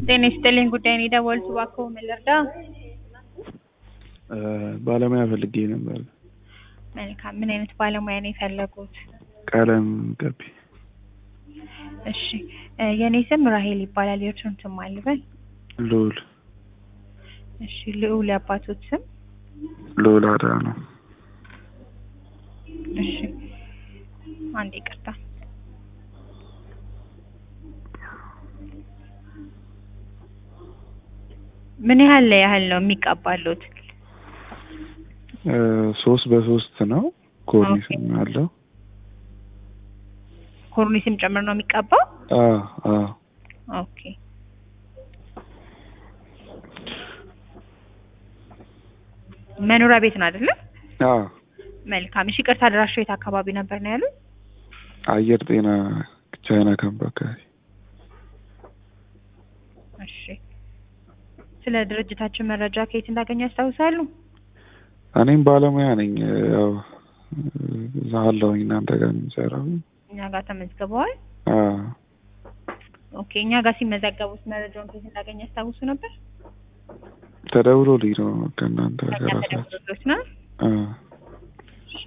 ጤና ይስጥልኝ ጉዳይ ነው የደወልኩት እባክዎ ምን ልርዳ? ባለሙያ ፈልጌ ነበር። መልካም ምን አይነት ባለሙያ ነው የፈለጉት? ቀለም ቀቢ። እሺ የኔ ስም ራሄል ይባላል የእርሶን ስም ማን ልበል? ልዑል እሺ ልዑል የአባቶት ስም? ልዑል አድሃኖም። እሺ አንዴ ይቅርታ ምን ያህል ያህል ነው የሚቀባሉት? ሶስት በሶስት ነው ኮርኒስም አለው። ኮርኒስም ጭምር ነው የሚቀባው? አዎ አዎ ኦኬ መኖሪያ ቤት ነው አይደለ? አዎ መልካም እሺ ቅርታ አድራሻው የት አካባቢ ነበር ነው ያሉት? አየር ጤና ቻይና ካምፕ አካባቢ። እሺ ስለ ድርጅታችን መረጃ ከየት እንዳገኙ ያስታውሳሉ? እኔም ባለሙያ ነኝ። ያው እዛ አለሁኝ እናንተ ጋር ነው የምሰራው። እኛ ጋር ተመዝግበዋል? አዎ ኦኬ እኛ ጋር ሲመዘገቡት መረጃውን ከየት እንዳገኙ ያስታውሱ ነበር? ተደውሎልኝ ነው ከእናንተ ከእኛ ከራሳችሁ። ተደውሎልዎት ነው? አዎ እሺ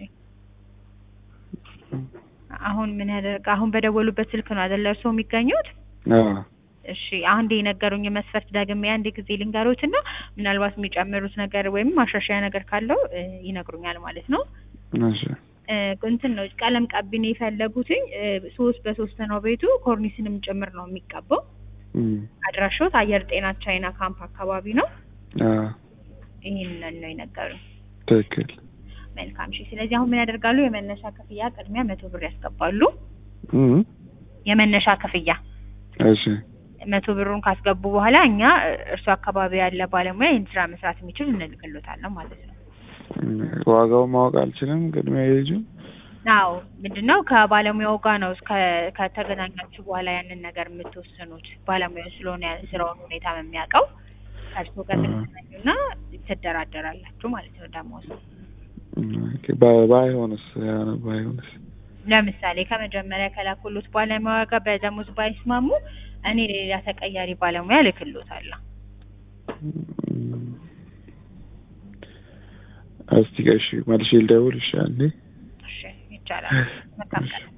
አሁን ምን ያደርግ አሁን በደወሉበት ስልክ ነው አይደለ እርስዎ የሚገኙት? አዎ እሺ አንዴ የነገሩኝ መስፈርት ደግሜ አንድ ጊዜ ልንገሩት እና ምናልባት የሚጨምሩት ነገር ወይም ማሻሻያ ነገር ካለው እ ይነግሩኛል ማለት ነው። እሺ እ እንትን ነው ቀለም ቀቢ ነው የፈለጉትኝ እ ሶስት በሶስት ነው ቤቱ ኮርኒስንም ጭምር ነው የሚቀባው። እም አድራሾት አየር ጤና ቻይና ካምፕ አካባቢ ነው። አዎ ይህንን ነው የነገሩኝ። ትክክል። መልካም እሺ። ስለዚህ አሁን ምን ያደርጋሉ? የመነሻ ክፍያ ቅድሚያ መቶ ብር ያስገባሉ። እም የመነሻ ክፍያ እሺ መቶ ብሩን ካስገቡ በኋላ እኛ እርሱ አካባቢ ያለ ባለሙያ ይህን ስራ መስራት የሚችል እንልክሎታለን ማለት ነው። እም ዋጋውን ማወቅ አልችልም። ቅድሚያ የልጁ አዎ ምንድነው ከባለሙያው ጋር ነው እስከ ከተገናኛችሁ በኋላ ያንን ነገር የምትወስኑት። ባለሙያው ስለሆነ ያ- ስራውን ሁኔታ የሚያውቀው ከእርስዎ ጋር ትገናኙና ትደራደራላችሁ ማለት ነው ደሞዝ ኦኬ፣ ባ- ባይሆንስ ያ ባይሆንስ ለምሳሌ ከመጀመሪያ ከላኩሉት ባለሙያ ጋር በደሞዝ ባይስማሙ እኔ ሌላ ተቀያሪ ባለሙያ እልክልዎታለሁ። እም እስቲ እሺ መልሼ ልደውል። እሺ አንዴ እሺ ይቻላል። መልካም ቀን።